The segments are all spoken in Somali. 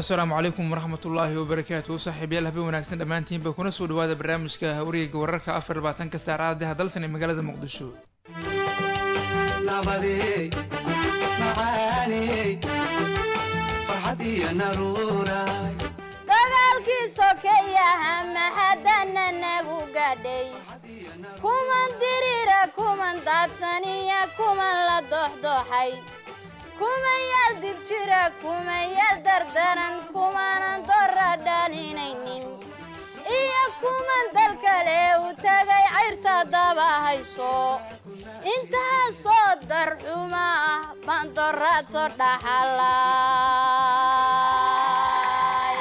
asalaamu calaykum waraxmat ullaahi wabarakaatu saaxiibayaal habeen wanaagsan dhammaantiinba kuna soo dhawaada barnaamijka wareega wararka afar labaatanka saacadaha dalsan ee magaalada muqdisho dagaalkii sokeeyaha mahadana nagu gadhay kuman dirira kuman daadsaniya kuman la doxdoxay kuman yaal dib jira kuman yaal dardaran kumanan dora dhalinaynin iyo kuman dal kale u tagay cayrta daba hayso intaasoo darxuma ah baan dorato dhaxalay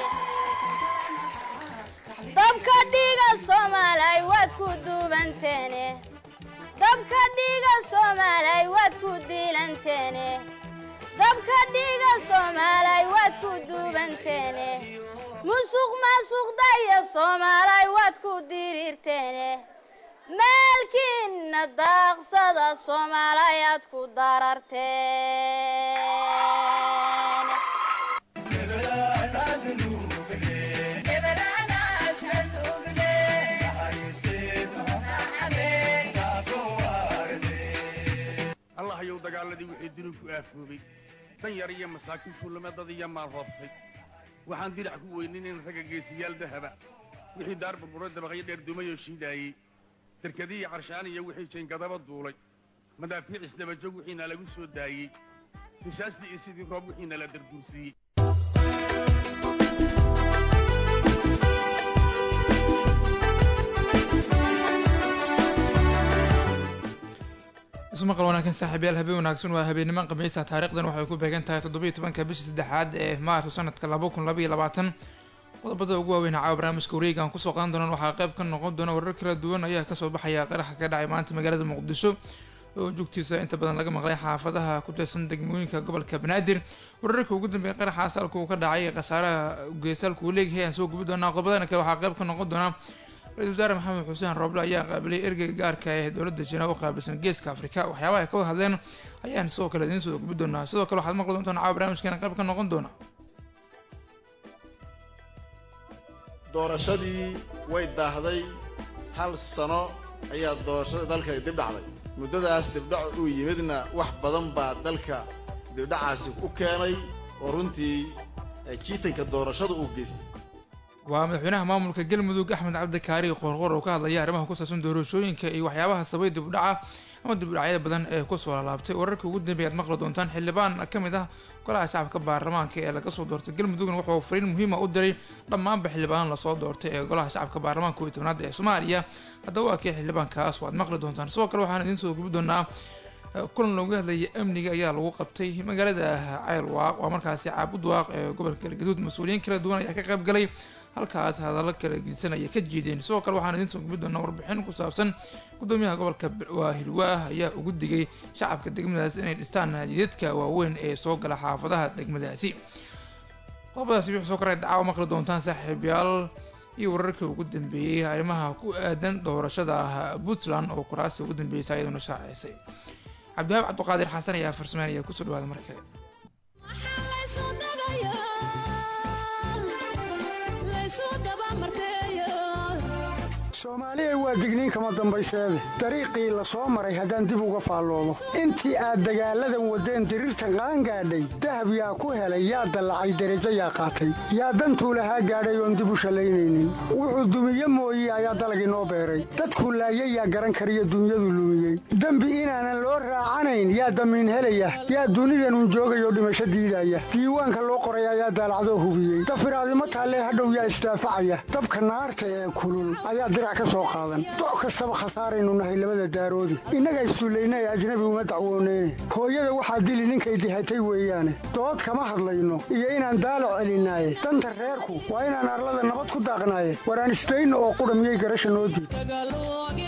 dabka dhiiga soomaalay waad ku duubanteene dabka dhiiga soomaalay waad ku diilanteene dabka dhiiga soomaalay waad ku duubanteene musuq maasuqdaya soomaalay waad ku diriirteene maalkiinna daaqsada soomaalay aad ku dararteen allahayow dagaaladii wixii dunuubku aafoobay dan yar iyo masaakiin tuulamadad iyo maal hoostay waxaan dirac ku weyninayn ragga geesiyaal dahaba wixii daar burburo dabaqyo dheer dumayoo shiidaayey derkadiiyo qarshaan iyo wixii jayngadaba duulay madaafiic isdabajog wixiina lagu soo daayey risaastii iyo sidii roob wixiina la darduursiiyey ismaqal wanaagsan saaxiibayaal habeen wanaagsan waa habeennimo khamiisa taarikhdan waxay ku beegan tahay toddobiiyo tobanka bisha saddexaad ee maarso sanadka laba kun labaiyo labaatan qodobada ugu waaweyn caawa barnaamijka wareega aan kusoo qaadan doonaan waxaa qayb ka noqon doona warar kala duwan ayaa kasoo baxaya qaraxa ka dhacay maanta magaalada muqdisho oo joogtiisa inta badan laga maqlay xaafadaha ku tirsan degmooyinka gobolka banaadir wararka ugu dambeeya qaraxaas halka uu ka dhacay khasaaraha geesaalka uu leeyahay aan soo gubi doonaa qodobadana kale waxaa qayb ka noqon doona ra-isul wasaare maxamed xuseen rooble ayaa qaabilay ergeyga gaarka ee dowladda jina u qaabilsan geeska afrika waxyaabaha ay ka wada hadleen ayaan sidoo kale idiin soo gubi doonaa sidoo kale waxaad maqli doontaan caawa barnaamijkeena qayb ka noqon doona doorashadii way daahday hal sano ayaa doorashada dalka dib dhacday muddadaas dibdhac uu yimidna wax badan baa dalka dibdhacaasi u keenay oo runtii jiitanka doorashada uu geystay waa madaxweynaha maamulka galmudug axmed cabdikaari qoorqoor oo ka hadlaya arrimaha ku saabsan doorashooyinka iyo waxyaabaha sabay dibdhaca ama dibdhacyada badan ee kusoo lalaabtay wararka ugu dambeeya aad maqli doontaan xildhibaan ka mid ah golaha shacabka baarlamaanka ee laga soo doortay galmudugna wuxuu fariin muhiima u diray dhammaanba xildhibaan lasoo doortay ee golaha shacabka baarlamaanka kow iyo tobnaad ee soomaaliya haddaba waa kii xildhibaankaas waad maqli doontaan sidoo kale waxaan idiin soo gubi doonaa kulan looga hadlaya amniga ayaa lagu qabtay magaalada ceylwaaq waa markaasi caabud waaq ee gobolka galgaduud mas-uuliyiin kala duwan ayaa ka qayb galay halkaas hadallo kala geysanaya ka jiideen sidoo kale waxaan idiin soo gubi doonaa warbixin ku saabsan gudoomiyaha gobolka waahilwaah ayaa ugu digay shacabka degmadaas inay dhistaan jidadka waaweyn ee soo gala xaafadaha degmadaasi qodobadaasi wixii soo koray dacaawa maqli doontaan saaxiibayaal iyo wararkii ugu dambeeyey arrimaha ku aadan doorashada puntland oo kuraasta ugu dambeysay iyaduna shaaceysay cabdihaab cabdiqaadir xasan ayaa farsameyn ayaa kusoo dhawaada mar kale soomaaliya waa digniin kama dambayseede dariiqii la soo maray haddaan dib uga faalloomo intii aad dagaalladan waddeen diriirtan qaangaadhay dahab yaa ku helay yaa dallacay derajo yaa qaatay yaa dantuu lahaa gaadhay oon dib u shallaynaynin wuxuu dumiye mooye ayaa dalag inoo beeray dadkuu laayay yaa garan kariyo dunyadu lumiyey dembi inaanan loo raacanayn yaa damiin helaya yaa dunidanun joogayoo dhimasho diidaya diiwaanka loo qoray ayaa daalacdoo hubiyey dafiraadimo taallee hadhow yaa isdaafacaya dabka naarta ee kulul ayaa dirac doc kastaba khasaaraynu nahay labada daaroodi innaga issullayna ee ajnabi uma dacwooneyne hooyada waxaa dili ninkay dihatay weeyaane dood kama hadlayno iyo inaan daalo celinaaye danta reerku waa inaan arlada nabad ku daaqnaaye waraan isdayno oo qudha miyay garasha noo diid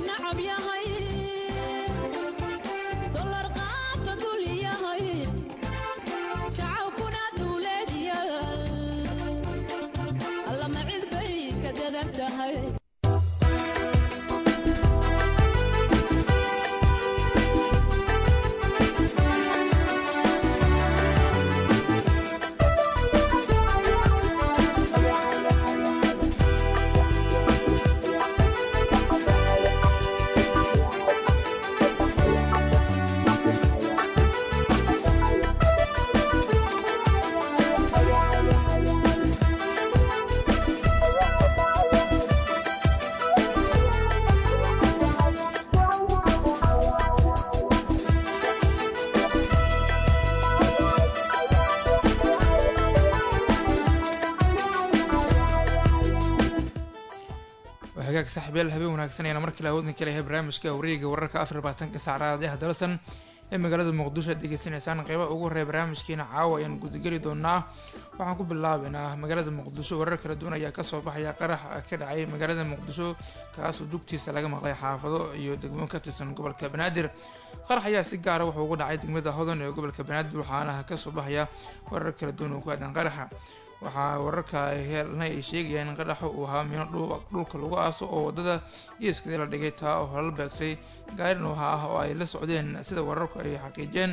hagaag saaxiibyaal habeen wanaagsan ayaan markale awoodin ka leeyahay barnaamijka wareega wararka afar labaatanka saacraadaha dalsan ee magaalada muqdisho aad degeysanaysaan qeybaha ugu horreeya barnaamijkeena caawa ayaan gudageli doonaa waxaan ku bilaabeynaa magaalada muqdisho warar kala duwan ayaa kasoo baxaya qarax ka dhacay magaalada muqdisho kaasoo dugtiisa laga maqlay xaafado iyo degmo ka tirsan gobolka banaadir qarax ayaa si gaara wuxuu ugu dhacay degmada hodan ee gobolka banaadir waxaana kasoo baxaya warar kala duwan oo ku aadan qaraxa waxaa wararka helna ay sheegayaan in qaraxa uu ahaa mino dhulka lagu aaso oo wadada geeskeeda la dhigay taa oo holala beegsay gaari nooha ah oo ay la socdeen sida wararku ay xaqiijeen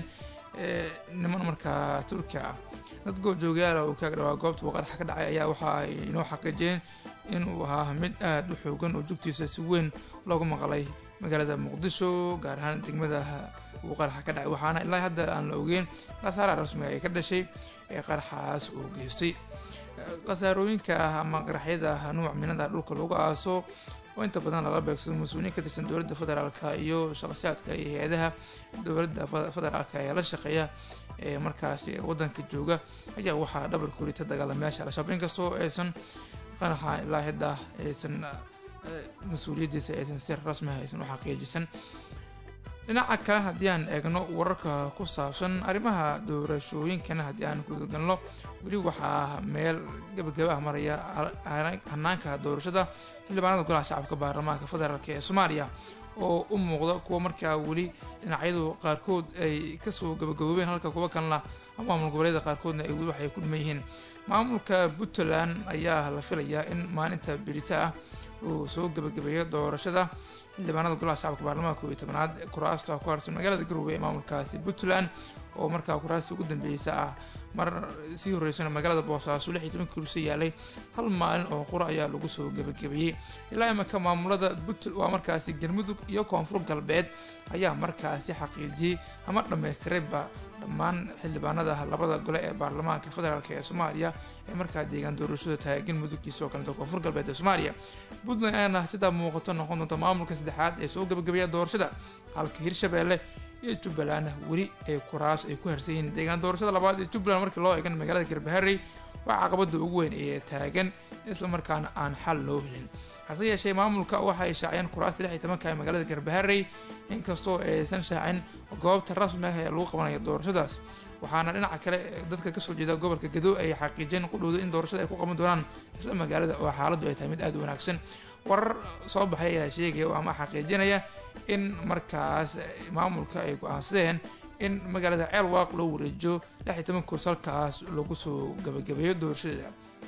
niman markaa turkiya ah dad goobjoogayaala uu kaag dhawaa goobta uu qaraxa ka dhacay ayaa waxa ay inoo xaqiijiyeen in uu ahaa mid aada u xoogan oo jugtiisa si weyn loogu maqlay magaalada muqdisho gaar ahaan degmada uu qaraxa ka dhacay waxaana ilaa hadda aan la ogeyn khasaaraha rasmiga ay ka dhashay ee qaraxaas uu geystay khasaarooyinka ama qaraxyada nuuc minada dhulka lagu aaso oo inta badan lala beegsado mas-uuliyiin ka tirsan dowladda federaalka iyo shaqsiyaadka iyo hay-adaha dowladda federaalka ee la shaqeeya ee markaasi wadanka jooga ayaa waxaa dhabar kurita dagaalamayaasha al-shabaab inkastoo aysan qaraxa ilaa hadda aysan mas-uuliyaddiisa aysan si rasmiha aysan u xaqiijisan dhinaca kale haddii aan eegno wararka ku saabsan arrimaha doorashooyinkana haddii aan gudagalno weli waxaa meel gabagaba ah maraya hanaanka doorashada xildhibaanada golaha shacabka baarlamaanka federaalk ee soomaaliya oo u muuqda kuwa markaa weli dhinacyadu qaarkood ay kasoo gabagaboobeen halka kuwa kalena maamul goboleeda qaarkoodna ay weli waxay ku dhiman yihiin maamulka puntland ayaa la filayaa in maalinta berita ah uu soo gabagabeeyo doorashada xildhibaanada golaha shacabka baarlamaanka iyo tobanaad kuraasta ku harsan magaalada garowe ee maamulkaasi puntland oo markaa kuraasta ugu dambeysa ah mar sii horeysana magaalada boosaaso lix iyo toban kursi yaalay hal maalin oo qura ayaa lagu soo gabagabeeyey ilaa imika maamulada puntland waa markaasi galmudug iyo koonfur galbeed ayaa markaasi xaqiijiyey ama dhammaystirayba dhammaan xildhibaanada labada gole ee baarlamaanka federaalk ee soomaaliya ee markaa deegaan doorashada tahay galmudug iyo sidoo kaleta koonfur galbeed ee soomaaliya puntland ayaana sidaa muuqato noqon doonta maamulka saddexaad ee soo gabagabeeya doorashada halka hirshabeelle iyo jubbaland weli ay kuraas ay ku harsan yihiin deegaan doorashada labaad ee jubbaland markii loo eegan magaalada garbaharey waa caqabada ugu weyn ee taagan islamarkaana aan xal loo helin hase yeeshee maamulka waxa ay shaaciyeen kuraasta lix iyo tobanka ee magaalada garbaharey inkastoo aysan shaacin goobta rasmi ah ee lagu qabanayo doorashadaas waxaana dhinaca kale dadka kasoo jeeda gobolka gado ay xaqiijeen qudhowda in doorashada ay ku qaban doonaan isla magaalada oo xaaladdu ay tahay mid aada u wanaagsan warar soo baxay ayaa sheegaya oo ama xaqiijinaya in markaas maamulka ay go-aansadeen in magaalada ceel waaq loo wareejiyo lix iyo toban kurs halkaas lagu soo gabagabeeyo doorashadeeda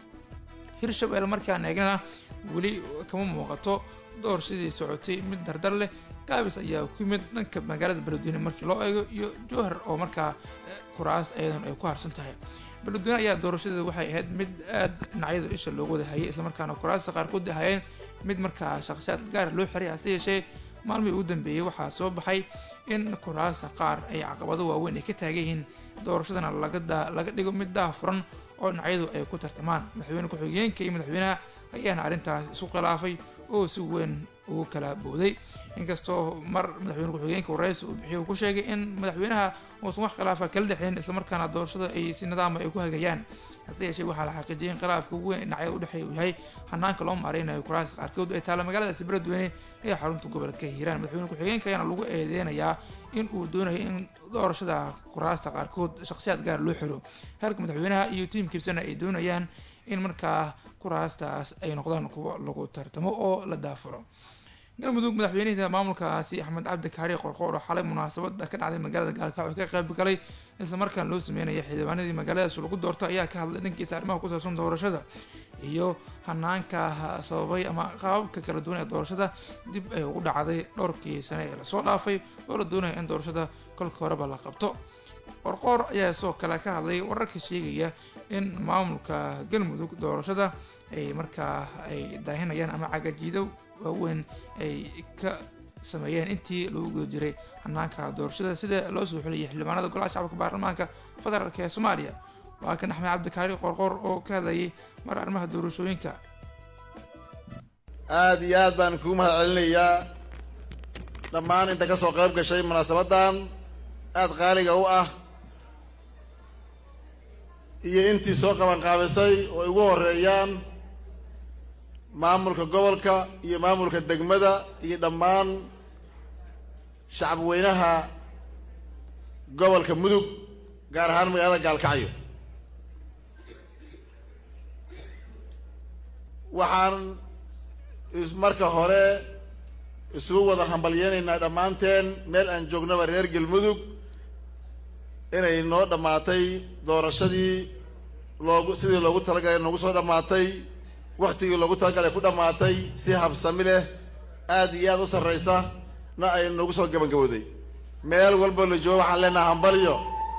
hirshabelle markaan eegnana weli kama muuqato doorashadii socotay mid dardar leh gaabis ayaa ku yimid dhanka magaalada beledweyne markii loo eego iyo jowhar oo markaa kuraas ayadan ay ku harsan tahay beledweyne ayaa doorashadeeda waxay ahayd mid aada dhinacyada isha loogu wada hayay islamarkaana kuraasta qaarkood ahayeen mid markaa shaqsiyaad gaara loo xiray hase yeeshee maalmihii ugu dambeeyey waxaa soo baxay in kuraasta qaar ay caqabado waaweyn ay ka taagan yihiin doorashadana laga dhigo mid daafuran oo dhinacyadu ay ku tartamaan madaxweyne ku-xigeenka iyo madaxweynaha ayaana arrintaas isu khilaafay oo si weyn ugu kala booday inkastoo mar madaxweyne ku-xigeenka wareysi uu bixiy uu ku sheegay in madaxweynaha uusan wax khilaafa kala dhexeyn islamarkaana doorashada ay si nidaama ay ku hagayaan hase yeeshee waxaa la xaqiijiyay in khilaafka ugu weyn dhinacyada udhexeeya uu yahay hanaanka loo maareynayo kuraasta qaarkood ay taalla magaaladaasi beledweyne ee xarunta gobolka hiiraan madaxweyne ku-xigeenka ayaana lagu eedeynayaa in uu doonayo in doorashada kuraasta qaarkood shakhsiyaad gaar loo xiro halka madaxweynaha iyo tiimkiisana ay doonayaan in markaa kuraastaas ay noqdaan kuwo lagu tartamo oo la daafuro galmudug madaxweynihii maamulkaasi axmed cabdi kaari qorqoor oo xalay munaasabada ka dhacday magaalada gaalkacyo ka qayb galay islamarkaan loo sameynaya xildhibaanadii magaaladaas lagu doorto ayaa ka hadlay dhankiisa arrimaha ku saabsan doorashada iyo hanaanka sababay ama qaababka kala duwan ee doorashada dib ay ugu dhacday dhowrkii sane ee lasoo dhaafay oo la doonaya in doorashada kolka horeba la qabto qorqoor ayaa sidoo kale ka hadlay wararka sheegaya in maamulka galmudug doorashada ay markaa ay daahinayaan ama cagajiido waaweyn ay ka sameeyeen intii lagu guda jiray hanaanka doorashada sida loo soo xuliyay xildhibaanada golaha shacabka baarlamaanka federaalk ee soomaaliya waa kan axmed cabdikaari qorqoor oo ka hadlayay mar arrimaha doorashooyinka aada iyo aad baan kugu mahad celinayaa dhammaan inta ka soo qayb gashay munaasabadan aada qaaliga u ah iyo intii soo qabanqaabisay oo ay ugu horeeyaan maamulka gobolka iyo maamulka degmada iyo dhammaan shacab weynaha gobolka mudug gaar ahaan magaalada gaalkacyo waxaan marka hore isugu wada hambalyeynaynaa dhammaanteen meel aan joognaba reer galmudug inay noo dhammaatay doorashadii loogu sidii loogu talagalay noogu soo dhammaatay waktigii loogu talagalay ku dhammaatay si habsami leh aada iyo aada u sarraysa na ay noogu soo gabangabowday meel walbo la joogo waxaan leenaha hambalyo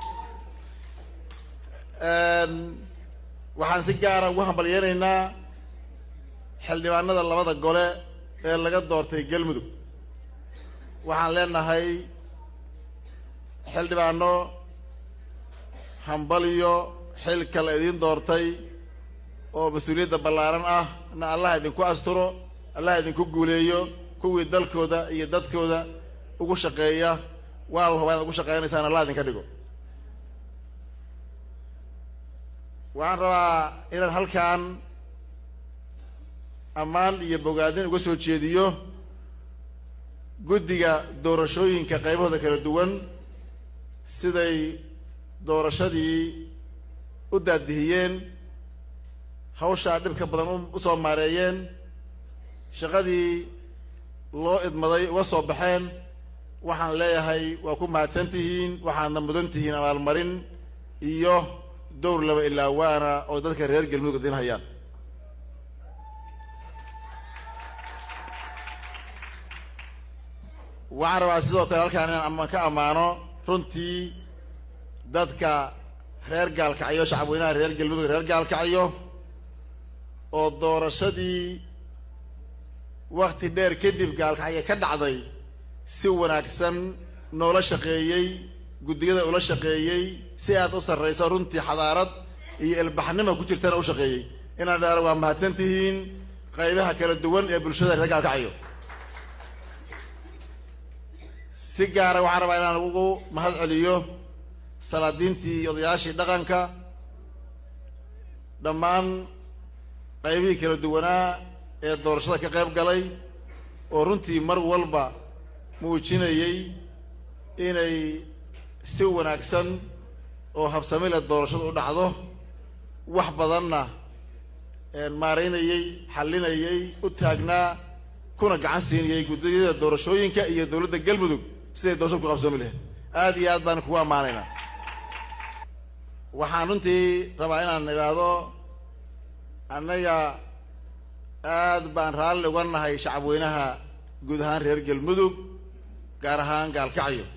waxaan si gaara ugu hambalyeynaynaa xildhibaanada labada gole ee laga doortay galmudug waxaan leenahay xildhibaano hambalyo xilka la idiin doortay oo mas-uuliyadda ballaaran ah na allah idinku asturo allah idinku guuleeyo kuwii dalkooda iyo dadkooda ugu shaqeeya waa la hubaa inaad ugu shaqeynaysaan allah idinka dhigo waxaan rabaa inaan halkan ammaan iyo bogaadin uga soo jeediyo guddiga doorashooyinka qaybahooda kala duwan siday doorashadii u daadihiyeen hawshaa dhibka badan u soo maareeyeen shaqadii loo idmaday uga soo baxeen waxaan leeyahay waa ku mahadsan tihiin waxaadna mudan tihiin abaalmarin iyo dowr laba ilaa waana oo dadka reer galmudug idin hayaan waxaan rabaa sidoo kale halkaan inaan ama ka ammaano runtii dadka reer gaalkacyo shacabweynaha reer galmudug reer gaalkacyo oo doorashadii wakti dheer kadib gaalkacyo ka dhacday si wanaagsan noola shaqeeyey guddiyada ula shaqeeyey si aad u sarrayso runtii xadaarad iyo ilbaxnima ku jirtana u shaqeeyey inaan dhaara waa mahadsan tihiin qaybaha kala duwan ee bulshada reer gaalkacyo si gaara waxaan rabaa inaan ugu mahad celiyo salaadiintii iyo odayaashii dhaqanka dhammaan qaybihii kala duwanaa ee doorashada ka qayb galay oo runtii mar walba muujinayey inay si wanaagsan oo habsami leh doorashadu u dhacdo wax badanna maaraynayey xallinayey u taagnaa kuna gacan siinayey guddiyada doorashooyinka iyo dowladda galmudug siday doorashadu ku qabsoomi lahayd aada iyo aad baan kugu ammaanaynaa waxaan runtii rabaa inaan idhaahdo annaga aad baan raalli uga nahay shacabweynaha guud ahaan reer galmudug gaar ahaan gaalkacyo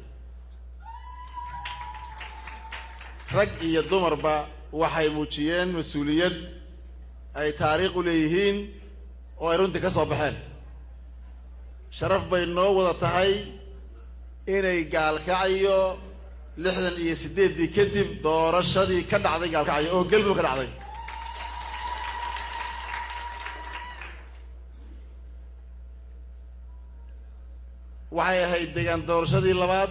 rag iyo dumarba waxay muujiyeen mas-uuliyad ay taariikh u leeyihiin oo ay runtii ka soo baxeen sharaf bay noo wada tahay inay gaalkacyo lixdan iyo siddeeddii kadib doorashadii ka dhacday gaalkacyo oo galmudug ka dhacday waxay ahayd deegaan doorashadii labaad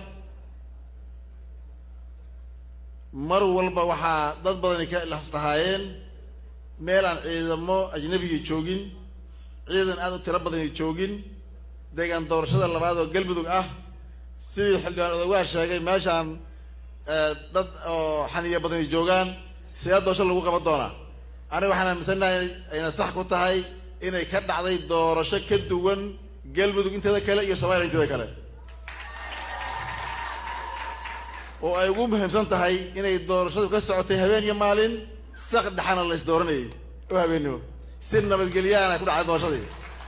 mar walba waxaa dad badani ka lahaayeen meel aan ciidamo ajnabiga joogin ciidan aada u tiro badani joogin deegaan doorashada labaad oo galmudug ah sidii xildhibaan odogaa sheegay meeshaan dad oo xaniya badani joogaan sidee doorasho lagu qaban doonaa aniga waxaan aaminsannahay ayna sax ku tahay inay ka dhacday doorasho ka duwan galmudug inteeda kale iyo somaaliya inteeda kale oo ay ugu muhiimsan tahay inay doorashadu ka socotay habeen iyo maalin sak dhexana la is dooranayay oo habeennimo si nabadgelyaana ku dhacday doorashadii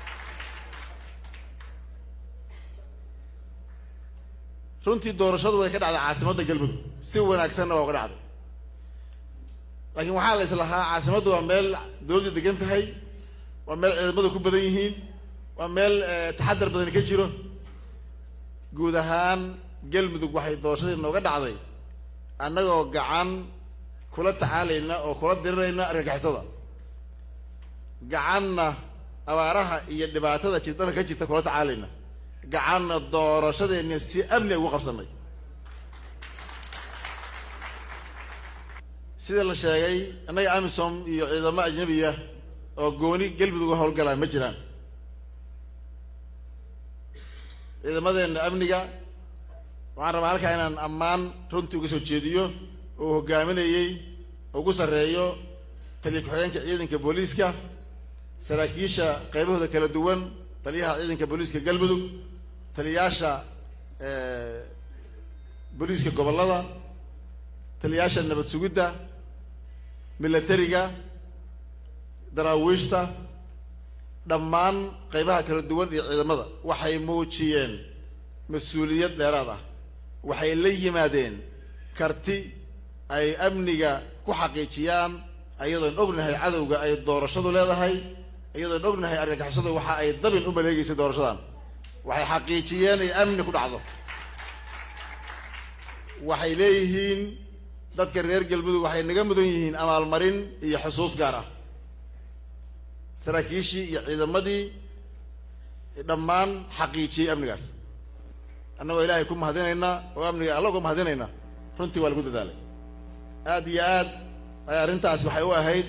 runtii doorashadu way ka dhacday caasimadda galmudug si wanaagsanna waa uga dhacday laakiin waxaa la islahaa caasimaddu waa meel dowladda degan tahay waa meel ciidamadu ku badan yihiin waa meel taxadar badani ka jiro guud ahaan galmudug waxay doorashadii nooga dhacday annagoo gacan kula tacaalayna oo kula dirirayna argagixisada gacanna abaaraha iyo dhibaatada jirdalka ka jirta kula tacaalayna gacanna doorashadeenna si amni ugu qabsanay sida la sheegay annaga amisom iyo ciidamo ajnabiya oo gooni galmudug howlgalaa ma jiraan ciidamadeenna amniga waxaan rabaa halkaa inaan ammaan runtii uga soo jeediyo oo hogaaminayey ugu sarreeyo taliya ku-xigeenka ciidanka booliiska saraakiisha qaybahooda kala duwan taliyaha ciidanka booliiska galmudug taliyayaasha booliiska gobollada taliyayaasha nabad sugidda milatariga daraawiishta dhammaan qaybaha kala duwan iyo ciidamada waxay muujiyeen mas-uuliyad dheeraad ah waxay la yimaadeen karti ay amniga ku xaqiijiyaan iyadoon ognahay cadowga ay doorashadu leedahay iyadoon ognahay argagixisadu waxa ay dabin u maleegeysay doorashadan waxay xaqiijiyeen ay amni ku dhacdo waxay leeyihiin dadka reer galmudug waxay naga mudan yihiin abaalmarin iyo xusuus gaar ah saraakiishii iyo ciidamadii dhammaan xaqiijiyey amnigaas annagoo ilaahay ku mahadinaynaa oo amniga alla uga mahadinaynaa runtii waa lagu dadaalay aad iyo aad ay arrintaas waxay u ahayd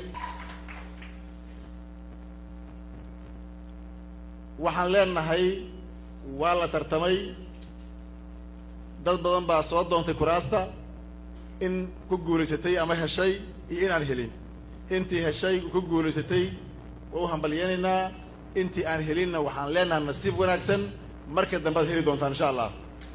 waxaan leenahay waa la tartamay dad badan baa soo doontay kuraasta in ku guulaysatay ama heshay iyo inaan helin intii heshay ku guulaysatay waa u hambalyeynaynaa intii aan helinna waxaan leenahay nasiib wanaagsan marka dambe ad heli doontaan insha allah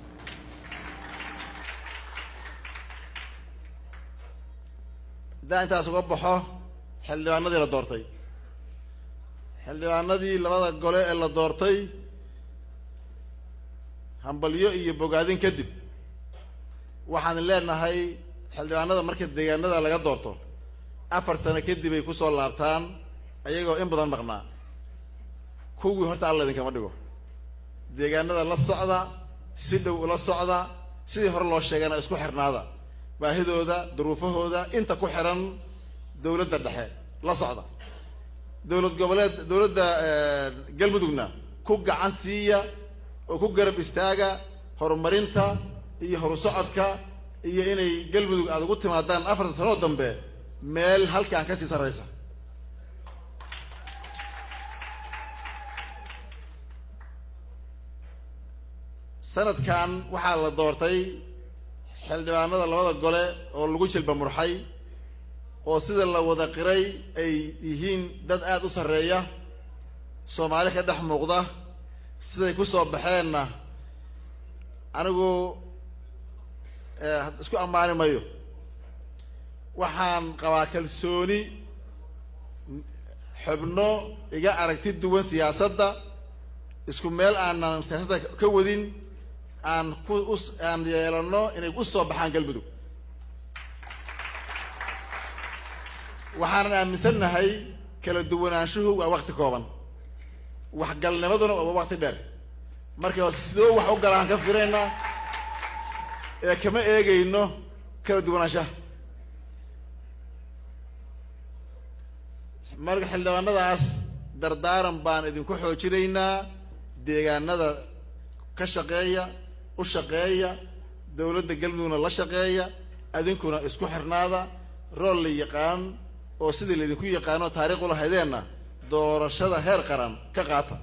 haddaan intaas uga baxo xildhibaanadii la doortay xildhibaanadii labada gole ee la doortay hambalyo iyo bogaadin kadib waxaan leenahay xildhibaanada marka deegaanada laga doorto afar sano kadib ay kusoo laabtaan ayagoo in badan maqnaa kuwii horta alla idinkama dhigo deegaanada la socda si dhow ula socda sidii hore loo sheegana isku xirnaada baahidooda duruufahooda inta ku xiran dawladda dhexe la socda dowlad goboleed dowladda galmudugna ku gacan siiya oo ku garab istaaga horumarinta iyo horu socodka iyo inay galmudug aada ugu timaadaan afarta sanoo dambe meel halkaan kasii sarraysa sanadkan waxaa la doortay xildhibaanada labada gole oo lagu jilba murxay oo sida la wada qiray ay yihiin dad aada u sarreeya soomaali ka dhex muuqda siday ku soo baxeenna anigu isku ammaani mayo waxaan qabaa kalsooni xubno iga aragti duwan siyaasadda isku meel aanan siyaasadda ka wadin aan ku us aan yeelano inay u soo baxaan galmudug waxaanan aaminsannahay kala duwanaanshuhu waa wakti kooban waxgalnimaduna waa wakti dheer marka sidoo wax u galaan ka firaynaa ee kama eegayno kala duwanaanshaha marka xildhibaanadaas dardaaran baan idinku xoojinaynaa deegaanada ka shaqeeya u shaqeeya dawladda galmudugna la shaqeeya adinkuna isku xirnaada rool la yaqaan oo sidii laydinku yaqaano taariikh ulahaydeenna doorashada heer qaran ka qaata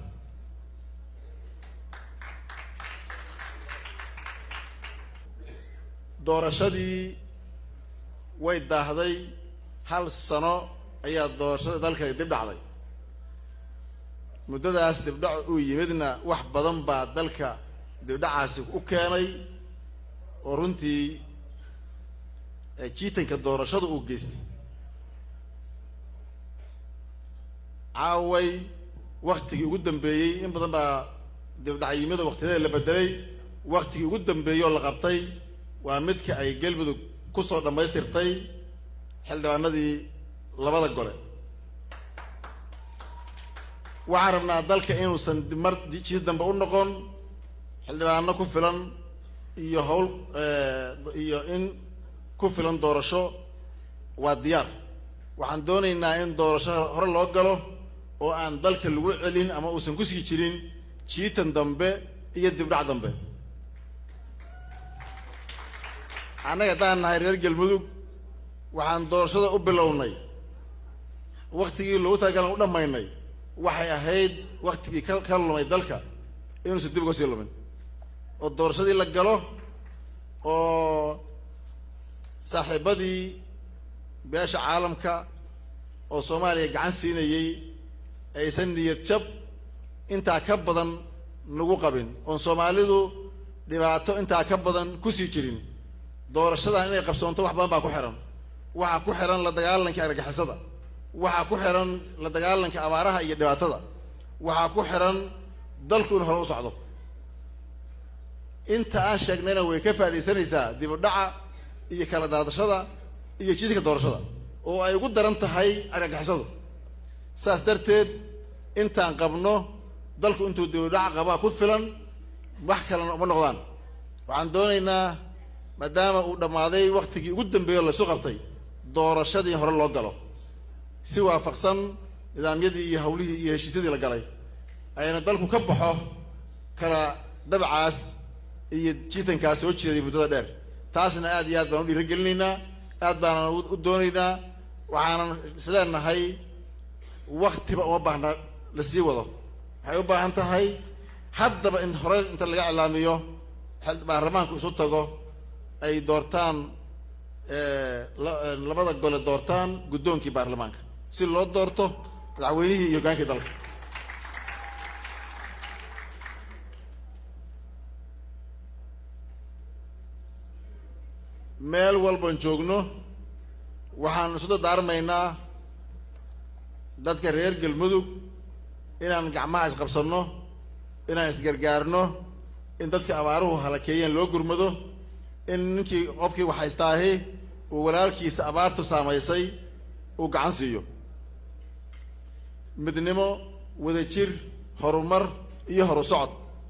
doorashadii way daahday hal sano ayaa doorashada dalka dib dhacday muddadaas dibdhac uu yimidna wax badan baa dalka dibdhacaasi u keenay oo runtii jiitanka doorashada uu geystay caaway waktigii ugu dambeeyey in badan baa dibdhacyimada waktiyada la bedelay waktigii ugu dambeeyey oo la qabtay waa midka ay galmudug kusoo dhammaystirtay xildhibaanadii labada gole waxaan rabnaa dalka inuusan mar jid dambe u noqon xildhibaano ku filan iyo hawl iyo in ku filan doorasho waa diyaar waxaan doonaynaa in doorasho hore loo galo oo aan dalka lagu celin ama uusan kusii jirin jiitan dambe iyo dibdhac dambe annaga haddaan nahay reer galmudug waxaan doorashada u bilownay waktigii loogu talagalan u dhammaynay waxay ahayd waktigii ka ka lumay dalka inuusan dib uga sii lumin oo doorashadii la galo oo saaxiibadii beesha caalamka oo soomaaliya gacan siinayey aysan niyad jab intaa ka badan nagu qabin oon soomaalidu dhibaato intaa ka badan kusii jirin doorashadan inay qabsoonto wax badan baa ku xihan waxaa ku xihan la dagaalanka argagixisada waxaa ku xihan la dagaalanka abaaraha iyo dhibaatada waxaa ku xihan dalku in hore u socdo inta aan sheegnayna way ka faaidaysanaysaa dib u dhaca iyo kala daadashada iyo jiiska doorashada oo ay ugu daran tahay argagixisadu saas darteed intaan qabno dalku intuu dib u dhaca qabaa ku filan wax kalena uma noqdaan waxaan doonaynaa maadaama uu dhammaaday waktigii ugu dambeeyo laysu qabtay doorashadii hore loo galo si waafaqsan nidaamyadii iyo hawlihii iyo heshiisyadii la galay ayna dalku ka baxo kala dabcaas iyo jiitankaas soo jeeday muddada dheer taasna aad iyo aad baan u dhiiragelinaynaa aad baanan u doonaynaa waxaanan isleenahay waktiba uma baahna la sii wado waxay u baahan tahay haddaba in hore inta laga iclaamiyo baarlamaanku isu tago ay doortaan labada gole doortaan guddoonkii baarlamaanka si loo doorto madaxweynihii iyo hoggaankii dalka meel walban joogno waxaan isu dardaarmaynaa dadka reer galmudug inaan gacmaha isqabsanno inaan isgargaarno in dadka abaaruhu halakeeyeen loo gurmado in ninkii qofkii waxhaystaahi uu walaalkiisa abaartu saamaysay uu gacan siiyo midnimo wadajir horumar iyo horu socod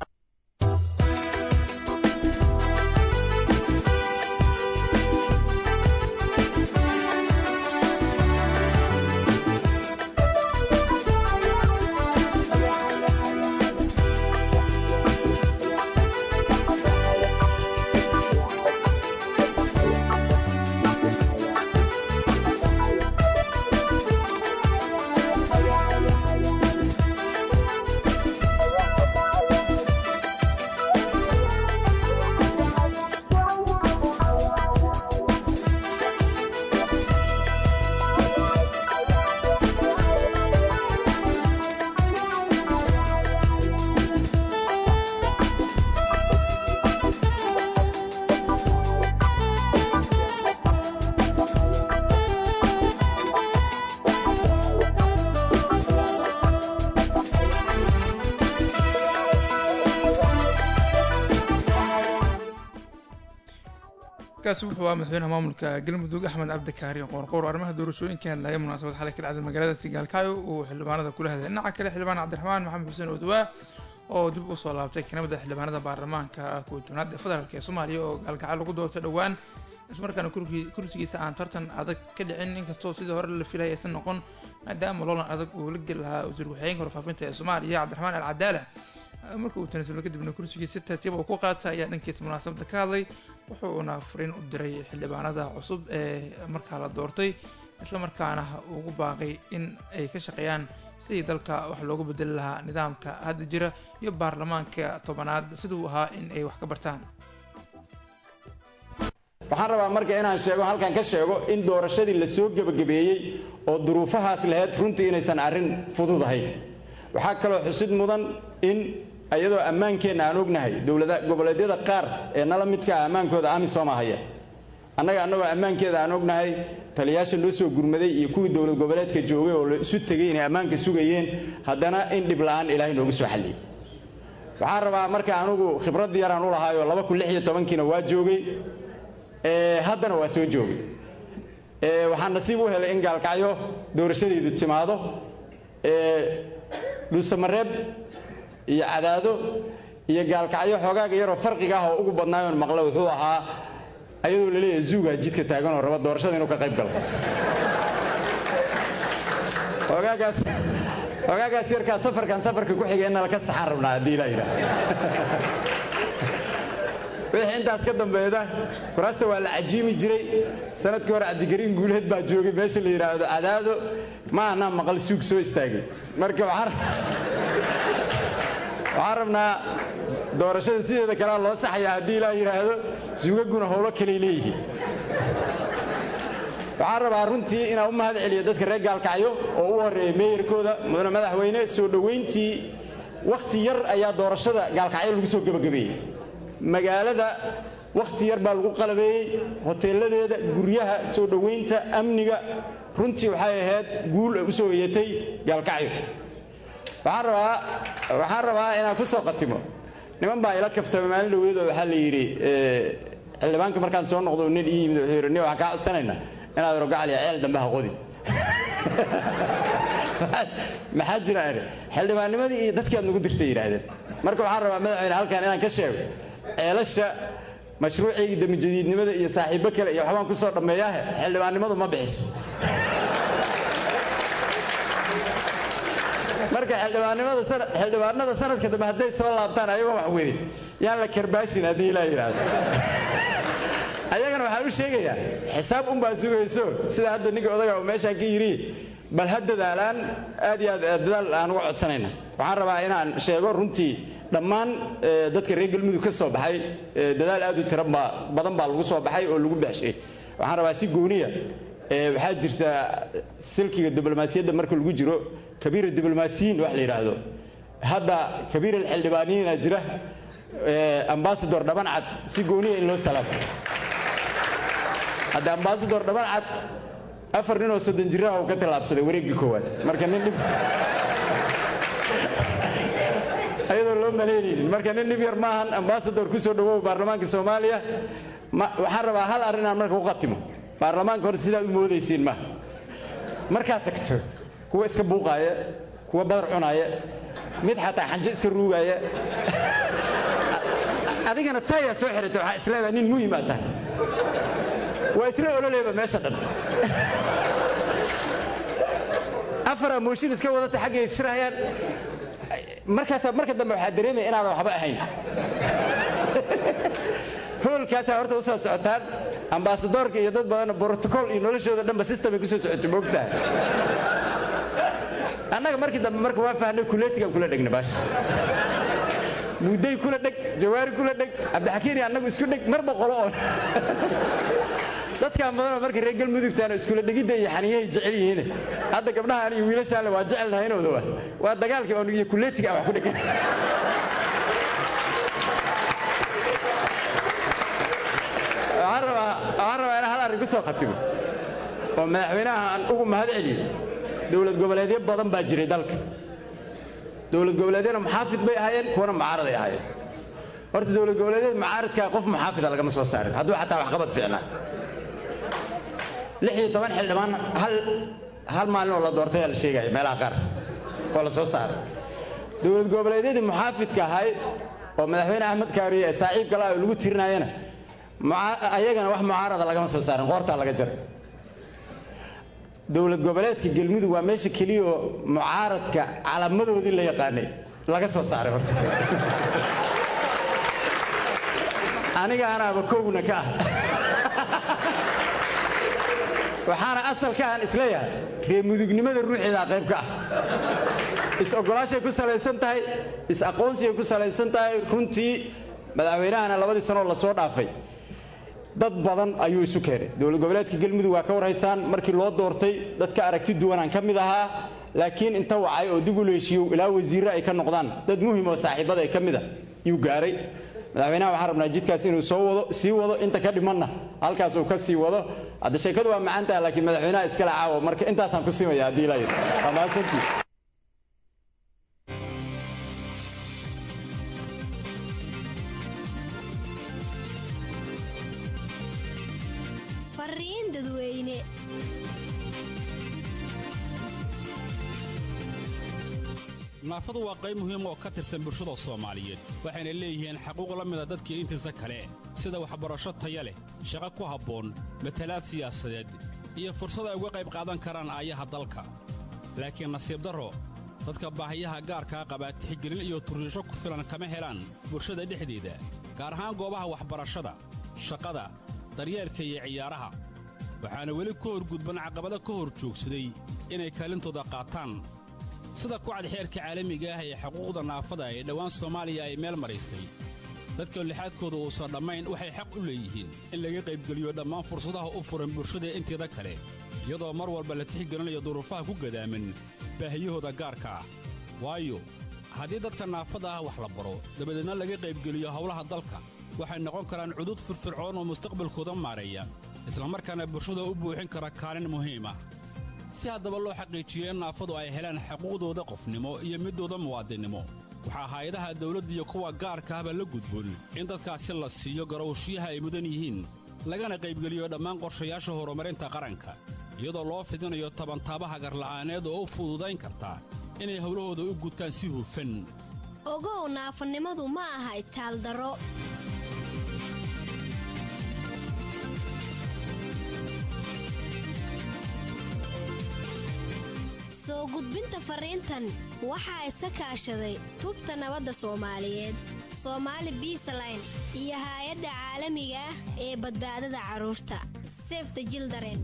kaasi wuxuu ahaa madaxweynaha maamulka galmudug axmed cabdikaari qoorqoor arrimaha doorashooyinka hadlaya munaasabad xalay ka dhacday magaalada sigaalkaayo uu xildhibaanada kula hadlay dhinaca kale xildhibaan cabdiraxmaan maxamed xuseen odwaa oo dib u soo laabtay kanamida xildhibaanada baarlamaanka kuwa tobnaad ee federaalk ee soomaaliya oo gaalgacal lagu doortay dhowaan ismarkaana kursigiisa aan tartan adag ka dhicin inkastoo sidii hore la filay aysan noqon maadaama loolan adag uu la geli lahaa wasiir ku-xigeenka warfaafinta ee soomaaliya cabdiraxmaan al cadaala marka uu tanasulo kadibna kursigiisa si tartiiba uu ku qaatay ayaa dhankiisa munaasabada ka hadlay wuxuuna fariin u diray xildhibaanada cusub ee markaa la doortay islamarkaana ugu baaqay in ay ka shaqeeyaan sidii dalka wax loogu bedeli lahaa nidaamka hadda jira iyo baarlamaanka tobanaad siduu ahaa in ay wax ka bartaan waxaan rabaa marka inaan sheego halkan ka sheego in doorashadii la soo gebagabeeyey oo duruufahaas lahayd runtii inaysan arrin fudud ahayn waxaa kaloo xusid mudan in iyadoo ammaankeenna aan ognahay dowlada goboleedyada qaar ee nala midka ah ammaankooda amisom ahaya annaga annagoo ammaankeeda aan ognahay taliyaasha loo soo gurmaday iyo kuwii dowlad goboleedka joogay oo la isu tegay inay ammaanka sugayeen haddana in dhib la'aan ilaahay nooga soo xalliyey waxaan rabaa marka anugu khibrad yaraan u lahaayoo laba kun lix iyo tobankiina waa joogay haddana waa soo joogay waxaan nasiib u helay in gaalkacyo doorashadeedu timaado dhuusamareeb iyo cadaado iyo gaalkacyo xoogaaga yaroo farqiga ah oo ugu badnaayoon maqle wuxuu ahaa ayadoo laleeyahay zuugaa jidka taagan oo raba doorashada inuu ka qayb galo xogaagaas xogaagaas yarkaa safarkan safarka ku xigeenna laka saxaan rabnaa haddii ilaa yidhaah wixii intaas ka dambeeda kuraasta waa la cajiimi jiray sanadkii hore cabdigariin guuleed baa joogay meesha la yidhaahdo cadaado ma anaa maqal suug soo istaagay marka waxaan waxaan rabnaa doorashada sideeda kalea loo saxayaa haddii ilaa yidhaahdo suugaguna howlo kaley leeyihiin waxaan rabaa runtii inaan u mahad celiyo dadka reer gaalkacyo oo u horreeya meeyarkooda mudane madaxweyne soo dhowayntii wakhti yar ayaa doorashada gaalkacyo lagu soo gebagabeeyey magaalada wakhti yar baa lagu qalabeeyey hoteeladeeda guryaha soo dhowaynta amniga runtii waxay ahayd guul u soo eyatay gaalkacyo waxaan rabaa waxaan rabaa inaan ku soo qatimo niman baa ila kaftama maalin dhaweedoo waxaa la yidhi xildhibaanka markaan soo noqdo nin ii yimid wuxuu yidhi nin waxaan kaa codsanaynaa inaad rogacaliya ceel dambe ha qodin maxaa jira ari xildhibaannimadii iyo dadkii aad nagu dirtay yidhaahdeen marka waxaan rabaa madaxweyne halkan inaan ka sheego ceelasha mashruuciyga damijadiidnimada iyo saaxiibbo kale iyo waxbaan ku soo dhammeeyaahe xildhibaannimadu ma bixiso marka xildhibaanada sanadka dambe hadday soo laabtaan ayagoo wax wedin yaan la karbaashin haddii ilaa yidhaahdo ayagana waxaan u sheegayaa xisaab unbaa sugayso sida hadda ninka odaga uu meeshaan ka yidhi bal ha dadaalaan aad iyo aad dadaal aan uga codsanayna waxaan rabaa inaan sheego runtii dhammaan dadka reer galmudug ka soo baxay dadaal aad u tiro badan baa lagu soo baxay oo lagu baxshay waxaan rabaa si gooniya waxaa jirta silkiga diblomaasiyadda marka lagu jiro kabiira diblomaasiyiin wax la yidhaahdo hadda kabiir alxildhibaaniyiina jira ambasador dhabancad si gooniya in loo salaamo hadda ambasador dhabancad afar ninoo soddon jiraha uu ka tallaabsaday wareeggii koowaad marka nin dhib ayadoo loo malaynaynin marka nin dhib yar maahan ambasador ku soo dhawow baarlamaanka soomaaliya waxaan rabaa hal arrinaan marka u qatimo baarlamaanka hore sidaad u moodaysiin ma markaad tagto kuwa iska buuqaaya kuwa badar cunaaya mid xataa xanjo iska ruugaaya adigana taayaa soo xirata waxaa isleedaha nin muhim aad tahay waa isla ololeeba meesha dhan afaraa mooshin iska wadata xaggay shirahayaan markaasaa marka dambe waxaa dareemaya inaadan waxba ahayn hoolkaasaa horta u soo socotaan ambasadoorka iyo dad badanna brotocool iyo noloshooda dhanba systemay ku soo socotay moogtaha annaga markii dambe marka waa fahnay kuleetigaan kula dhegna baasha mudday kula dheg jawaari kula dheg cabdixakiin iyo annagu isku dheg marba qolo oo dadkaan badanoo marka reer galmudugtaana iskula dhegidda iyo xaniyahay jecel yihiin hadda gabdhahaan iyo wiilashaanle waa jecelnahaynooda waa waa dagaalkii oo iyo kuleetiga aan wax ku dhegan waxaan rabaa inaan hal arrin ku soo khatimo oo madaxweynaha aan ugu mahad celiyo dowlad goboleedyo badan baa jiray dalka dowlad goboleedyana muxaafid bay ahaayeen kuwana mucaaraday ahaayeen horta dowlad goboleedyada mucaaradkaa qof muxaafida lagama soo saarin hadduu xataa waxqabad fiicnaa lix iyo toban xildhibaan hal hal maalin oo la doortay la sheegaya meelaha qaar oo la soo saaray dowlad goboleedyadii muxaafidka ahay oo madaxweyne axmed kaariye ee saaxiibka la lagu tirinayana ayagana wax mucaarada lagama soo saarin qoortaa laga jaray dowlad goboleedka galmudug waa meesha keliya oo mucaaradka calaamadoodii la yaqaanay laga soo saaray horta aniga anaaba kowna ka ah waxaana asalka aan isleeyahay reemudugnimada ruuxeedaa qayb ka ah is-ogolaashay ku salaysan tahay is-aqoonsiyay ku salaysan tahay runtii madaxweynahana labadii sanoo la soo dhaafay dad badan ayuu isu keenay dowlad goboleedka galmudug waa ka warhaysaan markii loo doortay dadka aragti duwanaan ka mid ahaa laakiin inta wacay oo dib u leeshiyo ilaa wasiirre ay ka noqdaan dad muhim oo saaxiibada ay ka mid a yuu gaaray madaxweynaha waxaan rabnaa jidkaas inuu soo wado sii wado inta ka dhimanna halkaas uu ka sii wado hadda sheekadu waa macaan taha laakiin madaxweynaha iskale caawa marka intaasaan ku simaya haddii la yidhi waa mahadsantii fariin dadweyne naafadu waa qayb muhiim oo ka tirsan bulshada soomaaliyeed waxayna leeyihiin xaquuq la mida dadkii intiisa kale sida waxbarasho taya leh shaqo ku habboon matalaad siyaasadeed iyo fursad ay uga qayb qaadan karaan aayaha dalka laakiin nasiib darro dadka baahiyaha gaarkaa qabaa tixgelin iyo turriisho ku filan kama helaan bulshada dhexdeeda gaar ahaan goobaha waxbarashada shaqada daryeelka iyo ciyaaraha waxaana weli ka horgudban caqabado ka hor joogsaday inay kaalintooda qaataan sida kucad xeerka caalamiga ah ee xuquuqda naafada ee dhowaan soomaaliya ay meel maraysay dadka lixaadkooda uusan dhammayn waxay xaq u leeyihiin in laga qaybgeliyo dhammaan fursadaha u furan bulshada inteeda kale iyadoo mar walba la tixgelinayo duruufaha ku gadaaman baahiyahooda gaarka ah waayo haddii dadka naafada ah wax la baro dabadeedna laga qaybgeliyo howlaha dalka waxay noqon karaan cudud firfircoon oo mustaqbalkooda maareeya islamarkaana bulshada u buuxin kara kaalin muhiim ah si haddaba loo xaqiijiyo in naafadu ay helaan xuquuqdooda qofnimo iyo middooda muwaadinnimo waxaa hay-adaha dawladda iyo kuwa gaarka ahba la gudboon in dadkaasi la siiyo garowshiyaha ay mudan yihiin lagana qaybgeliyo dhammaan qorshayaasha horumarinta qaranka iyadoo loo fidinayo tabantaabaha garla'aaneed oo u fududayn karta inay howlahooda u gutaan si hufan ogow naafanimadu ma aha itaaldaro soo gudbinta fariintan waxaa iska kaashaday tubta nabadda soomaaliyeed soomaali biisaline iyo haay-adda caalamiga ah ee badbaadada carruurta sefta jildaren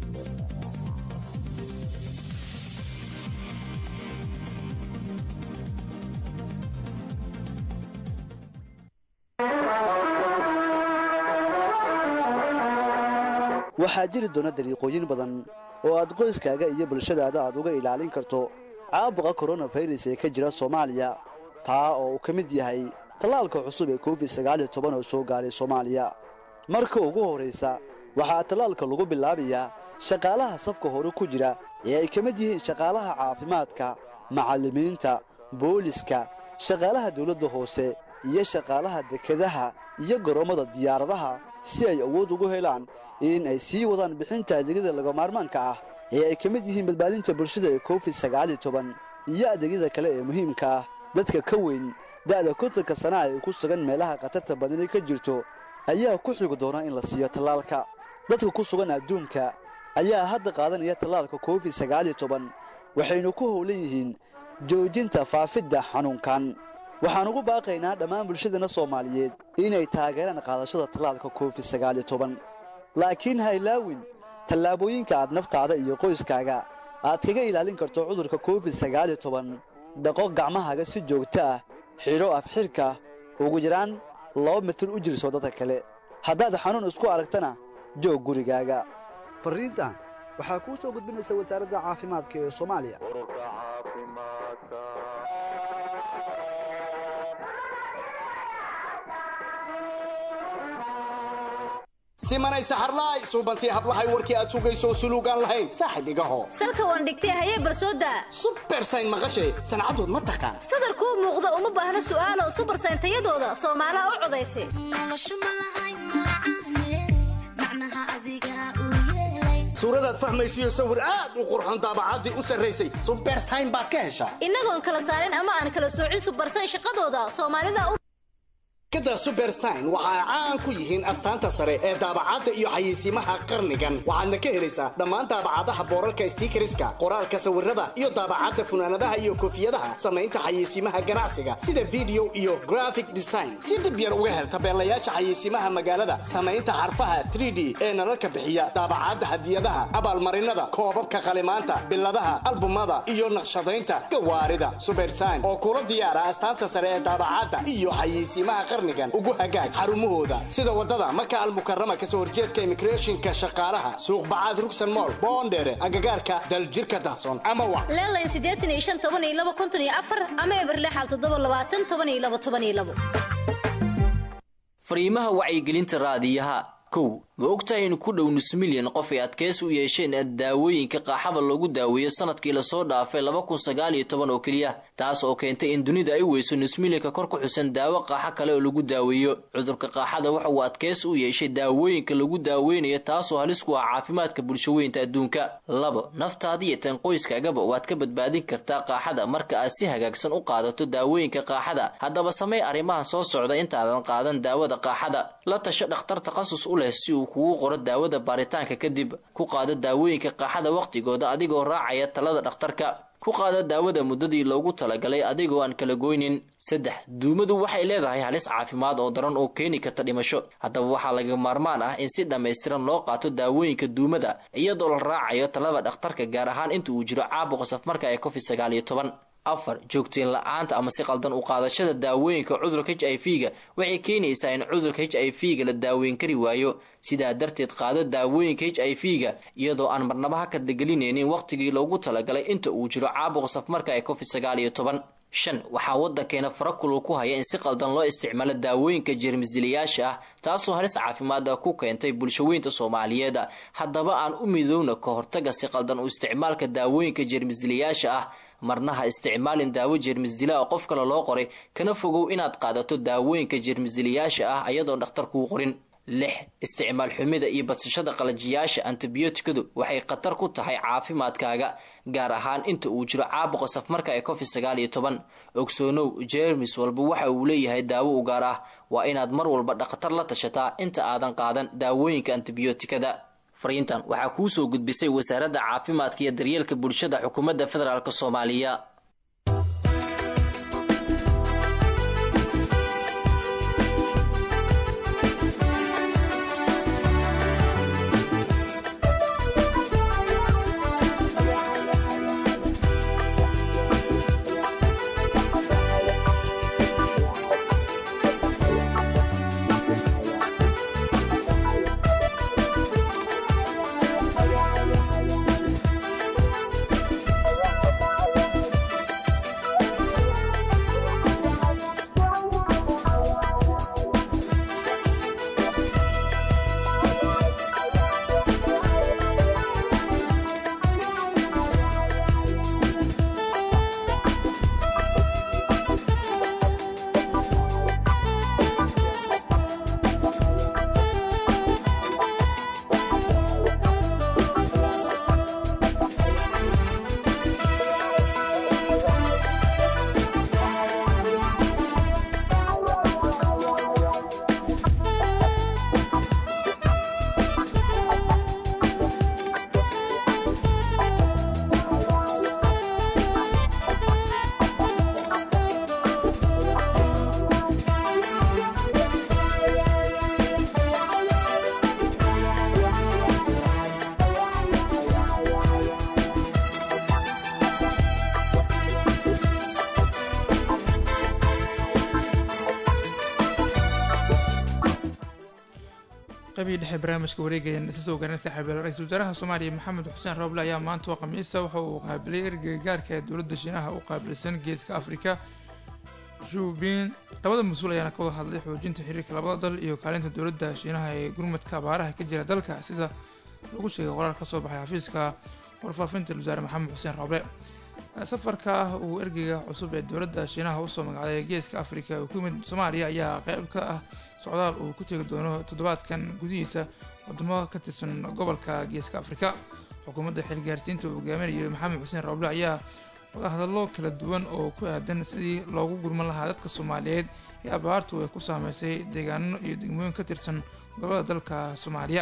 waxaa jiri doona dariiqooyin badan oo aad qoyskaaga iyo bulshadaada aad uga ilaalin karto caabuqa koronafayras ee ka jira soomaaliya taa oo uu ka mid yahay tallaalka cusub ee covid sagaal iyo toban oo soo gaaray soomaaliya marka ugu horraysa waxaa tallaalka lagu bilaabayaa shaqaalaha safka hore ku jira ee ay ka mid yihiin shaqaalaha caafimaadka macallimiinta booliska shaqaalaha dawladda hoose iyo shaqaalaha dekedaha iyo garoommada diyaaradaha si ay awood ugu helaan in ay sii wadaan bixinta adeegyada lagamaarmaanka ah ee ay ka mid yihiin badbaadinta bulshada ee covid sagaal iyo toban iyo adeegyada kale ee muhiimka ah dadka ka weyn da'da kontanka sana ay ku sugan meelaha khatarta badani ka jirto ayaa ku xigi doona in la siiyo tallaalka dadka ku sugan adduunka ayaa hadda qaadanaya tallaalka covid sagaal iyo toban waxaynu ku howlan yihiin joojinta faafidda xanuunkan waxaan ugu baaqaynaa dhammaan bulshadana soomaaliyeed inay taageeraan qaadashada tallaalka covid sagaal iyo toban laakiin ha ilaawin tallaabooyinka aad naftaada iyo qoyskaaga aad kaga ilaalin karto cudurka covid sagaal iyo toban dhaqo gacmahaaga si joogto ah xidho afxirka ugu yaraan laba mitir u jirso dadka kale haddaad xanuun isku aragtana joog gurigaaga farriintan waxaa kuu soo gudbinaysa wasaaradda caafimaadka ee soomaaliya simanay saxarlaay suubantii hablahay warkii aad sugayso suluugaan lahayn saaxib igaho salka waan dhigtay hayee barsooda subersayn maqashay sancadood ma taqaan sadarkuu muuqda uma baahna su'aalo subersayn tayadooda soomaalaha u codaysa suuradaad fahmaysiyo sawir aad u qurxon daabacaddii u sarraysay subersayn baad ka heshaa innagoon kala saarin ama aan kala soocin subersayn shaqadooda soomaalida u kada subersign waxa ay caan ku yihiin astaanta sare ee daabacadda iyo xayeysiimaha qarnigan waxaadna ka helaysaa dhammaan daabacadaha boorarka stiikariska qoraalka sawirada iyo daabacadda funaanadaha iyo koofiyadaha samaynta xayeysiimaha ganacsiga sida video iyo graphic design si dhib yar uga hel tabeelayaasha xayeysiimaha magaalada samaynta xarfaha 3d ee nalalka bixiya daabacadda hadiyadaha abaalmarinada koobabka qalimaanta biladaha albumada iyo naqshadaynta gawaarida subersign oo kula diyaara astaanta sare ee daabacadda iyo xayeysiimaha ugu hagaag xarumahooda sida wadada maka almukarama kasoo horjeedka imigreeshinka shaqaalaha suuqbacaad rugsan mool boondheere agagaarka daljirka dahson ama wa leelayn siddeetan iyo shan toban iyo laba konton iyo afar ama eberlexal toddoba labaatan toban iyo laba toban iyo labo fariimaha wacyigelinta raadiyaha kow ma ogtahay in ku dhow nus milyan qof ay adkeys u yeesheen daawooyinka qaaxada loogu daaweeyo sanadkii lasoo dhaafay laba kun sagaal iyo toban oo keliya taas oo keentay in dunida ay weyso nus milyanka kor ku xusan daawo qaaxo kale oo lagu daaweeyo cudurka qaaxada waxa uu adkeys u yeeshay daawooyinka lagu daaweynayo taasoo halis ku ah caafimaadka bulshaweynta adduunka labo naftaada iyo tan qoyskaagaba waad ka badbaadin kartaa qaaxada marka aad si hagaagsan u qaadato daawooyinka qaaxada haddaba samey arrimahan soo socda intaadan qaadan daawada qaaxada la tasho dhakhtar takhasus u leh si uu kugu qoro daawada baaritaanka kadib ku qaado daawooyinka qaaxada wakhtigooda adigoo raacaya talada dhakhtarka ku ku qaada daawada muddadii loogu talagalay adigoo aan kala goynin saddex duumadu waxay leedahay halis caafimaad oo daran oo keeni karta dhimasho haddaba waxaa laga maarmaan ah in si dhammaystiran loo qaato daawooyinka duumada iyadoo la raacayo talada dhakhtarka gaar ahaan inta uu jiro caabuqa safmarka ee covid sagaal iyo toban afar joogteen la-aanta ama si qaldan u qaadashada daawooyinka cudurka h i v ga waxay keenaysaa in cudurka h i v ga la daaweyn kari waayo sidaa darteed qaado daawooyinka h i v ga iyadoo aan marnaba ha kadlagelinaynin wakhtigii loogu talagalay inta uu jiro caabuqa safmarka ee covid sagaal iyo toban shan waxaa waddankeena farakulul ku haya in si qaldan loo isticmaalo daawooyinka jeermisdilayaasha ah taasoo halis caafimaada ku keentay bulshaweynta soomaaliyeed haddaba aan u midowna ka hortaga si qaldan u isticmaalka daawooyinka jeermisdilayaasha ah marna ha isticmaalin daawo jeermisdila oo qof kale loo qoray kana fogow inaad qaadato daawooyinka jeermisdilayaasha ah ayadoon dhakhtar kuu qorin lix isticmaal xumida iyo badsashada qalajiyaasha antibiyootikadu waxay khatar ku tahay caafimaadkaaga gaar ahaan inta uu jiro caabuqa safmarka ee covid sagaal iyo toban ogsoonow jeermis walba waxa uu leeyahay daawo u gaar ah waa inaad mar walba dhakhtar la tashataa inta aadan qaadan daawooyinka antibiyootikada fariintan waxaa kuu soo gudbisay wasaaradda caafimaadka iyo daryeelka bulshada xukuumadda federaalk soomaaliya qabii dhexe barnaamijka wareegaya isa soo garan saaxiibayaal ra-iisul wasaaraha soomaaliya maxamed xuseen rooble ayaa maanta oo khamiisa waxa uu qaabilay ergeyga gaarka ee dowladda shiinaha u qaabilsan geeska afrika juubin labada mas-uul ayaana ka wada hadlay xoojinta xiriirka labada dal iyo kaalinta dowladda shiinaha ee gurmadka abaaraha ka jira dalka sida lagu sheegay qoraal ka soo baxay xafiiska warfaafinta wasaare maxamed xuseen rooble safarka uu ergeyga cusub ee dowladda shiinaha usoo magacday geeska afrika uu ku yimid soomaaliya ayaa qeyb ka ah socdaal uu ku tegi doono toddobaadkan gudihiisa wadamo ka tirsan gobolka geeska afrika xukuumadda xilgaarsiinta uu hogaaminayo maxamed xuseen rooble ayaa wadahadallo kala duwan oo ku aadan sidii loogu gurman lahaa dadka soomaaliyeed ee abaartu ay ku saameysay deegaano iyo degmooyin ka tirsan gobolada dalka soomaaliya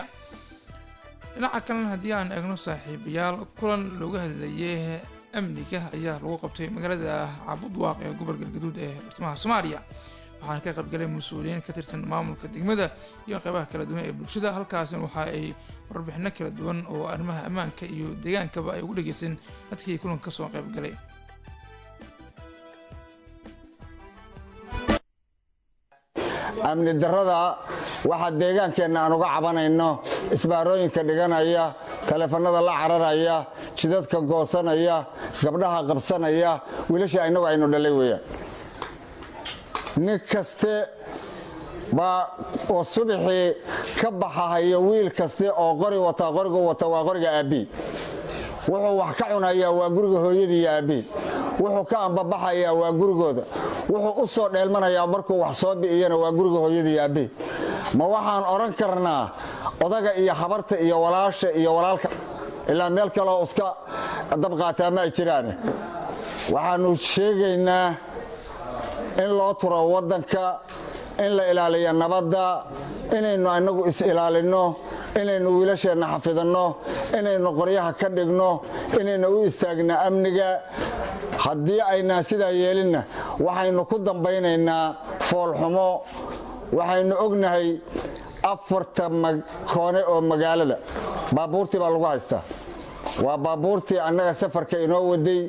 dhinaca kalena haddii aan eegno saaxiibayaal kulan looga hadlayay amniga ayaa lagu qabtay magaalada cabudwaaq ee gobol galgaduud ee bartamaha soomaaliya waxaana ka qaybgalay mas-uuliyiin ka tirsan maamulka degmada iyo qeybaha kala duwan ee bulshada halkaasina waxa ay warbixino kala duwan oo arrimaha ammaanka iyo deegaankaba ay ugu dhegeysan dadkii kulanka kasoo qaybgalay amni darrada waxa deegaankeenna aan uga cabanayno isbaarooyinka dhiganaya taleefannada la cararaya jidadka goosanaya gabdhaha qabsanaya wiilasha innagu aynu dhalay weeyaan nin kaste baa oo subaxii ka baxahayo wiil kaste oo qori wataa qorigu wata waa qoriga aabbii wuxuu wax ka cunayaa waa guriga hooyadii iyo aabbii wuxuu ka ambabaxayaa waa gurigooda wuxuu u soo dheelmanayaa markuu wax soo bi'iyana waa guriga hooyadii iyo aabbii ma waxaan odhan karnaa odaga iyo habarta iyo walaasha iyo walaalka ilaa meel kaleo iska dabqaataa ma ay jiraane waxaannu sheegaynaa in loo turo waddanka in la ilaaliyo nabadda inaynu annagu is-ilaalinno inaynu wiilasheenna xafidanno inaynu qoryaha ka dhigno inaynu u istaagna amniga haddii aynaan sidaa yeelinna waxaynu ku dambaynaynaa foolxumo waxaynu ognahay afarta koone oo magaalada baabuurtii baa lagu haystaa waa baabuurtii annaga safarka inoo waday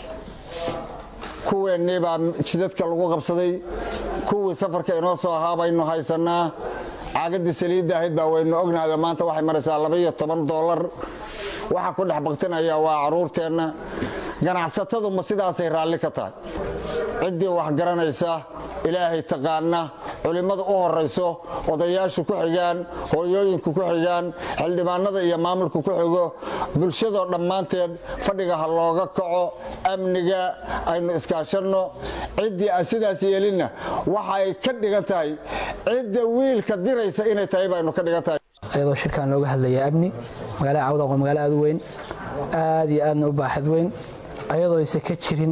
kuweennii baa jidadka lagu qabsaday kuwii safarka inoo soo ahaa baynu haysannaa caagadii saliidda ahayd baa waynu ognahay maanta waxay maraysaa labaiyo toban doolar waxa ku dhex baktinaya waa carruurteenna ganacsatadu ma sidaasay raalli ka tahay ciddii wax garanaysa ilaahay taqaana culimmada u horayso odayaashu ku xigaan hooyooyinku ku xigaan xildhibaanada iyo maamulku ku xigo bulshadoo dhammaanteed fadhiga ha looga kaco amniga aynu iskaashanno ciddii aan sidaas yeelinna waxay ka dhigan tahay cidda wiilka diraysa inay tahay baynu ka dhigan tahay ayadoo shirkaan looga hadlaya amni magaalada cawdaq waa magaalo aad u weyn aad iyo aadna u baaxad weyn ayadoo aysan ka jirin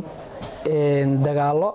dagaallo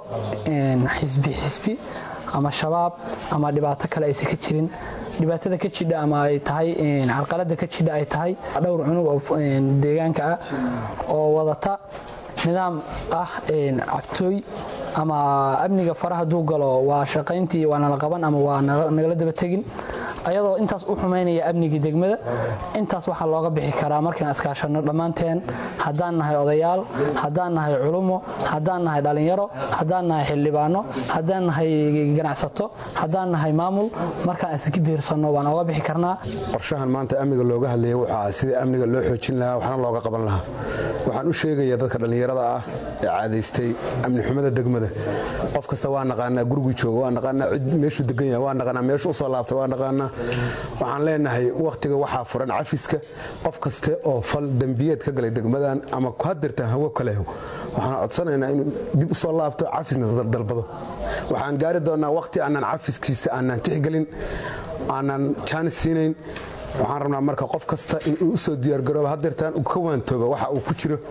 xisbi xisbi ama shabaab ama dhibaato kale aysan ka jirin dhibaatada ka jidha ama ay tahay carqalada ka jidha ay tahay dhowr cunug oo deegaanka ah oo wadata nidaam ah cabtooy ama amniga faraha hadduu galo waa shaqayntii waa nala qaban ama waa nagala daba tegin ayadoo intaas u xumaynaya amnigii degmada intaas waxaa looga bixi karaa markaan iskaashanno dhammaanteen haddaan nahay odayaal haddaan nahay culumo haddaan nahay dhallinyaro haddaan nahay xildhibaano haddaan nahay ganacsato haddaan nahay maamul markaan iska biirsanno waan oga bixi karnaa qorshahan maanta amniga looga hadlaya waxaa sidii amniga loo xoojin lahaa waxna looga qaban lahaa waxaan u sheegaya dadka dhallinyarada ah ee caadaystay amni xumada degmada qof kasta waa naqaanaa guriguu jooga waa naqaanaa cid meeshuu degan yahay waa naqaanaa meeshu usoo laabtay waa naqaanaa waxaan leenahay wakhtiga waxaa furan cafiska qof kaste oo fal dembiyeed ka galay degmadan ama hadirta hawo kale waxaan codsanaynaa inuu dib usoo laabto cafisna dalbado waxaan gaari doonaa wakhti aanan cafiskiisa aanan tixgelin aanan jaanis siinayn waxaan rabnaa marka qof kasta inuu usoo diyaargarooba hadeertaan uu ka waantooba waxa uu ku jiro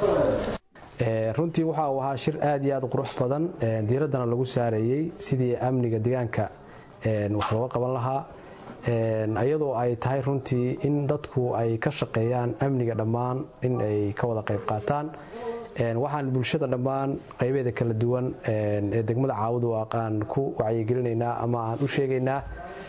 runtii waxa uu ahaa shir aad iyo aad qurux badan diiraddana lagu saarayey sidii amniga deegaanka wax looga qaban lahaa iyadoo ay tahay runtii in dadku ay ka shaqeeyaan amniga dhammaan in ay ka wada qayb qaataan waxaan bulshada dhammaan qaybeeda kala duwan ee degmada caawadu aqaan ku wacyigelinaynaa ama aan u sheegaynaa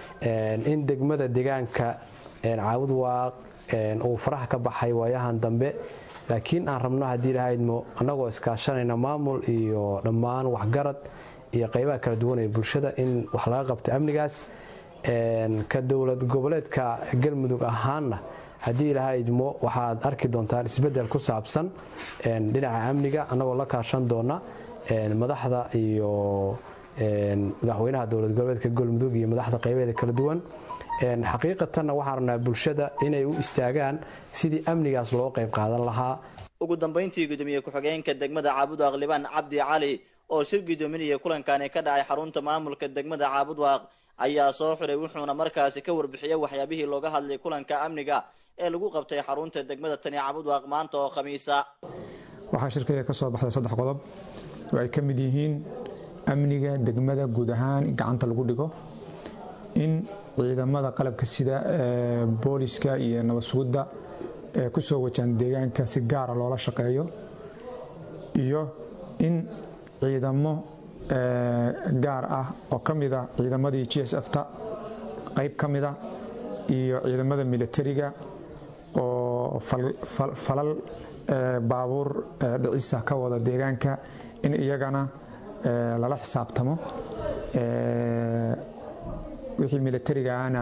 in degmada deegaanka caawud waaq uu faraha ka baxay waayahan dambe laakiin aan rabno haddii lahaydmo annagoo iskaashanayna maamul iyo dhammaan waxgarad iyo qaybaha kala duwan ee bulshada in wax laga qabto amnigaas ka dowlad goboleedka galmudug ahaanna haddii lahaydmo waxaad arki doontaan isbedel ku saabsan dhinaca amniga annagoo la kaashan doona madaxda iyo madaxweynaha dowlad goboleedka galmudug iyo madaxda qaybaheeda kala duwan xaqiiqatanna waxaan rabnaa bulshada inay u istaagaan sidii amnigaas loo qayb qaadan lahaa ugu dambayntii gudoomiye ku-xigeenka degmada caabudwaaq libaan cabdi cali oo shir gudoominaya kulankani ka dhacay xarunta maamulka degmada caabudwaaq ayaa soo xiray wuxuuna markaasi ka warbixiyey waxyaabihii looga hadlay kulanka amniga ee lagu qabtay xarunta degmada tani caabudwaaq maanta oo khamiisa waxaa shirkaya ka soo baxday saddex qodob oo ay ka mid yihiin amniga degmada guud ahaan in gacanta lagu dhigo in ciidamada qalabka sida booliska iyo nabad sugidda ee ku soo wajahan deegaanka si gaara loola shaqeeyo iyo in ciidamo gaar ah oo ka mida ciidamadii g s f ta qayb ka mida iyo ciidamada militariga oo falal baabuur dhicisa ka wada deegaanka in iyagana lala xisaabtamo wixii militariga ahna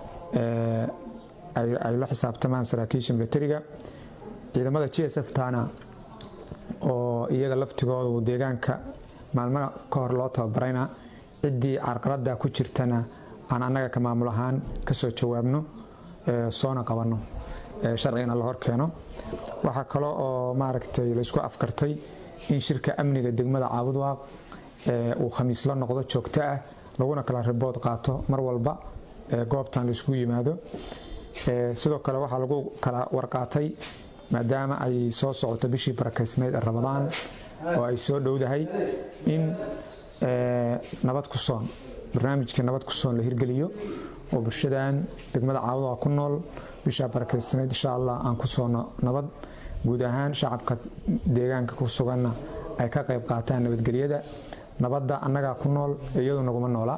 ay la xisaabtamaan saraakiisha militariga ciidamada g s f tana oo iyaga laftigoodu deegaanka maalmana ka hor loo tababarayna ciddii carqaladda ku jirtana aan annaga ka maamul ahaan ka soo jawaabno soona qabanno sharcigana la hor keeno waxaa kale oo maaragtay laysku afkartay in shirka amniga degmada caabudwaaq uu khamiis la noqdo joogto ah laguna kala ribood qaato mar walba goobtan layskugu yimaado sidoo kale waxaa lagu kala warqaatay maadaama ay soo socoto bishii barakaysnayd ee ramadaan oo ay soo dhowdahay in nabad ku soon barnaamijka nabad ku soon la hirgeliyo oo bulshadan degmada caawada ku nool bishaa barakaysaneyd insha allah aan ku soo nabad guud ahaan shacabka deegaanka ku suganna ay ka qayb qaataan nabadgelyada nabadda annagaa ku nool iyadu naguma noola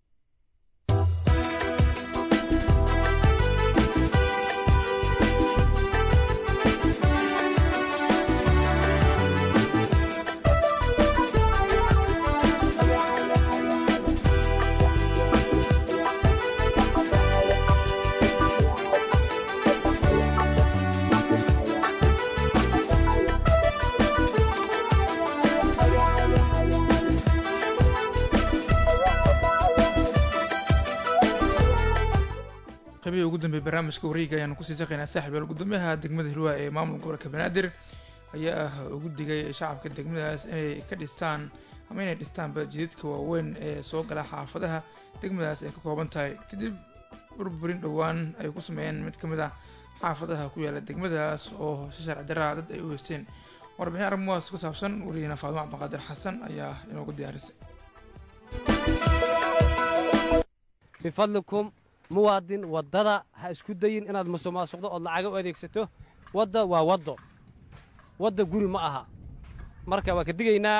qaybihii ugu dambeeyay barnaamijka wareega ayaanu kusii saqaynaa saaxiibayaal gudoomiyaha degmada hilwaa ee maamulka gobolka banaadir ayaa ah ugu digay shacabka degmadaas inay ka dhistaan ama inay dhistaanba jidadka waaweyn ee soo gala xaafadaha degmadaas ay ka kooban tahay kadib burburin dhowaan ay ku sameeyeen mid ka mid ah xaafadaha ku yaala degmadaas oo si sharci daraa dad ay u heysteen warbixin arrimahaas ku saabsan wariyahena faadimo cabdiqaadir xasan ayaa inoogu diyaarisay bifadlikum muwaadin waddada ha isku dayin inaad musuqmaasuqdo ood lacaga u adeegsato wadda waa waddo wadda guri ma aha marka waa ka digaynaa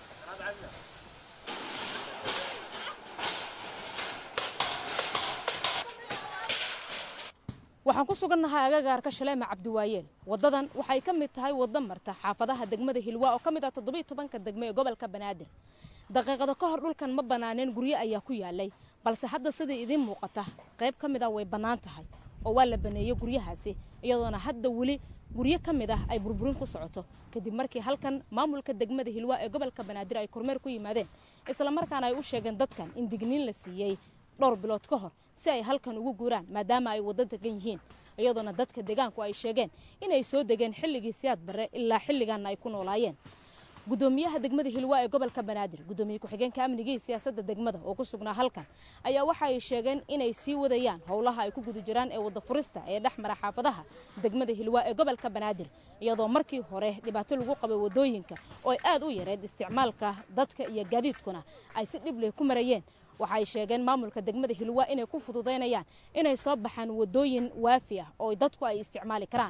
waxaan ku sugannahay agagaarka shaleema cabdiwaayeel waddadan waxay ka mid tahay waddo marta xaafadaha degmada hilwaa oo ka mid ah toddobiyo tobanka degme ee gobolka banaadir daqiiqado ka hor dhulkan ma bannaaneen guryo ayaa ku yaalay balse hadda sidai idiin muuqata qayb ka mid ah way bannaan tahay oo waa la baneeyey guryahaasi iyadoona hadda weli guryo ka mid ah ay burburin ku socoto kadib markii halkan maamulka degmada hilwaa ee gobolka banaadir ay kormeer ku yimaadeen islamarkaana ay u sheegeen dadkan in digniin la siiyey dhowr bilood ka hor si ay halkan ugu guuraan maadaama ay waddo degan yihiin iyadoona dadka deegaanku ay sheegeen inay soo degeen xilligii siyaad barre ilaa xilligaana ay ku noolaayeen gudoomiyaha degmada hilwaa ee gobolka banaadir gudoomiye ku-xigeenka amnigii siyaasadda degmada oo ku sugnaa halkan ayaa waxa ay sheegeen inay sii wadayaan howlaha ay ku guda jiraan ee wadda furista ee dhex mara xaafadaha degmada hilwaa ee gobolka banaadir iyadoo markii hore dhibaato lagu qabay wadooyinka oo ay aad u yareed isticmaalka dadka iyo gaadiidkuna ay si dhib leh ku marayeen waxay sheegeen maamulka degmada hilwaa inay ku fududaynayaan inay soo baxaan wadooyin waafi ah oo dadku ay isticmaali karaan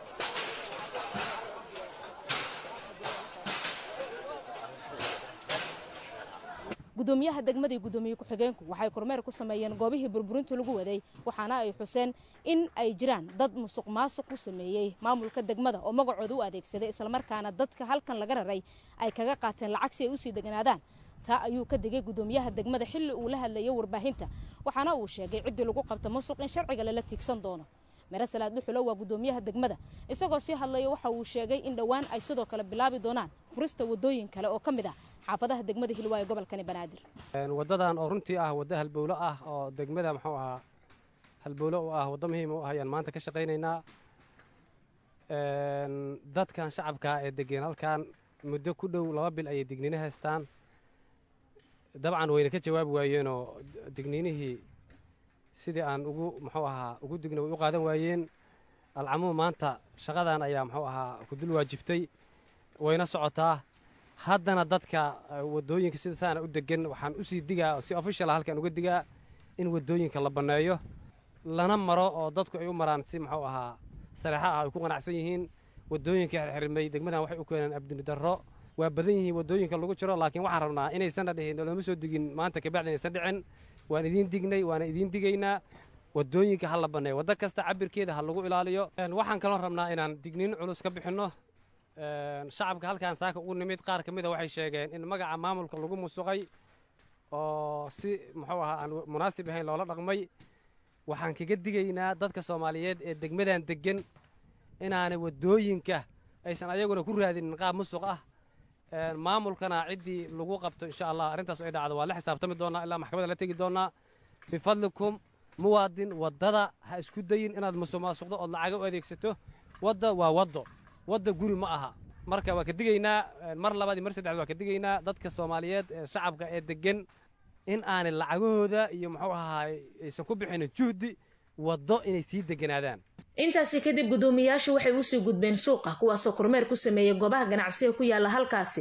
gudoomiyaha degmada iyo gudoomiye ku-xigeenku waxay kormeer ku sameeyeen goobihii burburinta lagu waday waxaana ay xuseen in ay jiraan dad musuq maasuq ku sameeyey maamulka degmada oo magacooda u adeegsaday islamarkaana dadka halkan laga raray ay kaga qaateen lacag si ay usii deganaadaan taa ayuu ka digay gudoomiyaha degmada xilli uu la hadlayay warbaahinta waxaana uu sheegay ciddii lagu qabta musuq in sharciga lala tiigsan doono mere salaad dhuxulo waa gudoomiyaha degmada isagoo sii hadlaya waxa uu sheegay in dhowaan ay sidoo kale bilaabi doonaan furista wadooyin kale oo ka mid ah xaafadaha degmada hilwaa ee gobolkani banaadir waddadan oo runtii ah waddo halbowlo ah oo degmada muxuu ahaa halbowlo u ah waddo muhiim u ah ayaan maanta ka shaqaynaynaa dadkan shacabka ee degeen halkan muddo ku dhow laba bil ayay digniino haystaan dabcan wayna ka jawaabi waayeenoo digniinihii sidii aan ugu muxuu ahaa ugu digna way u qaadan waayeen alcamuum maanta shaqadan ayaa muxuu ahaa ku dul waajibtay wayna socotaa haddana dadka wadooyinka sida saana u degan waxaan usii digaa si official halkan uga digaa in wadooyinka la banneeyo lana maro oo dadku ay u maraan si muxuu ahaa sareexa ah ay ku qanacsan yihiin wadooyinka xirxirmay degmadan waxay u keeneen abduni darro waa badan yihiin wadooyinka lagu jiro laakiin waxaan rabnaa inaysanna dhihin looma soo digin maanta kabacdi inaysan dhicin waan idiin dignay waana idiin digaynaa wadooyinka ha la banneeyo waddo kasta cabirkeeda ha lagu ilaaliyo waxaan kaloo rabnaa inaan digniin culus ka bixinno shacabka halkaan saaka ugu nimid qaar ka mida waxay sheegeen in magaca maamulka lagu musuqay oo si muxuu ahaa aan munaasib ahayn loola dhaqmay waxaan kaga digaynaa dadka soomaaliyeed ee degmadan deggan inaanay wadooyinka aysan ayaguna ku raadinin qaab musuq ah maamulkana ciddii lagu qabto insha allah arrintaas ay dhacdo waa la xisaabtami doonaa ilaa maxkamadda la tegi doonaa bifadlikum muwaadin waddada ha isku dayin inaad musuqmaasuqdo ood lacaga u adeegsato wadda waa waddo wadda guri ma aha marka waa ka digaynaa mar labaad iyo mar saddexaad waa ka digaynaa dadka soomaaliyeed ee shacabka ee deggan in aanay lacagahooda iyo muxuu ahaay aysan ku bixinin juhdi waddo inay sii deganaadaan intaasi kadib guddoomiyayaashu waxay usii gudbeen suuqa kuwaasoo kormeer ku sameeyey goobaha ganacsiga ku yaala halkaasi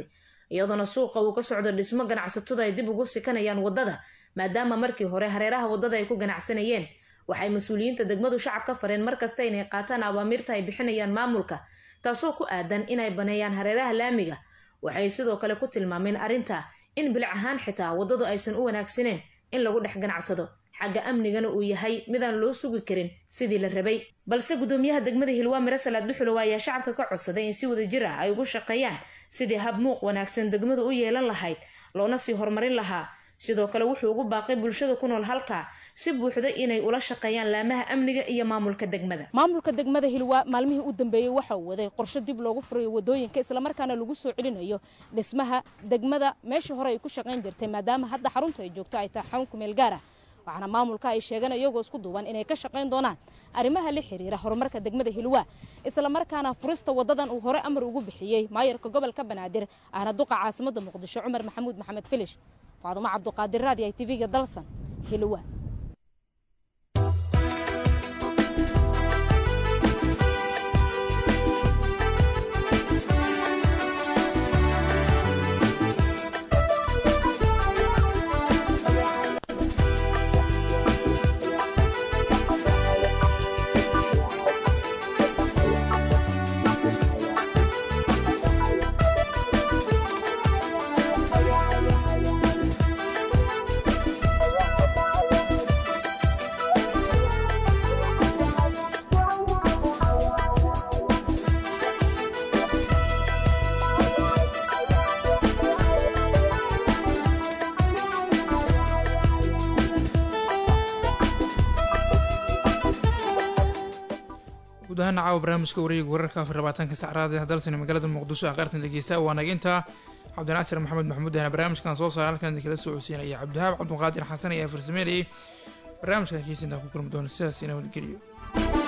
iyadoona suuqa uu ka socdo dhismo ganacsatadu ay dib ugu sikanayaan wadada maadaama markii hore hareeraha wadada ay ku ganacsanayeen waxay mas-uuliyiinta degmadu shacab ka fareen markasta inay qaataan awaamiirta ay bixinayaan maamulka taasoo ku aadan inay baneeyaan hareeraha laamiga waxay sidoo kale ku tilmaameen arrinta in bilic ahaan xitaa waddadu aysan u wanaagsaneen in lagu dhex ganacsado xagga amnigana uu yahay midaan loo sugi karin sidii la rabay balse gudoomiyaha degmada hilwaa mire salaad duxulow ayaa shacabka ka codsaday in si wadajir ah ay ugu shaqeeyaan sidii hab muuq wanaagsan degmadu u yeelan lahayd loona sii horumarin lahaa sidoo kale wuxuu ugu baaqay bulshada ku nool halkaa si buuxda inay ula shaqeeyaan laamaha amniga iyo maamulka degmada maamulka degmada hilwaa maalmihii u dambeeyey waxa uu waday qorshe dib loogu furayo wadooyinka islamarkaana lagu soo celinayo dhismaha degmada meeshii hore ay ku shaqayn jirtay maadaama hadda xarunta ay joogto ay tahay xarun kumeel gaar ah waxaana maamulka ay sheegeen iyagoo isku duuban inay ka shaqayn doonaan arrimaha la xiriira horumarka degmada hilwaa islamarkaana furista wadadan uu hore amar ugu bixiyey maayarka gobolka banaadir ahna duqa caasimada muqdisho cumar maxamuud maxamed filish faadumo cabduqaadir raadi ay tv-ga dalsan hilwaa guud ahaan caawa barnaamijka wareega wararka afar labaatanka sacraada dalsani magaalada muqdisho aan qaartan dhegeysta waa naginta cabdinaasir maxamed maxamuud ahna barnaamijkan soo saaray halkan idinkala soo codsiinaya cabdihaab cabdulqaadir xasan ayaa farsameynayay barnaamijkan kiisa intaa ku kulmi doona sidaas ina wadgeliyo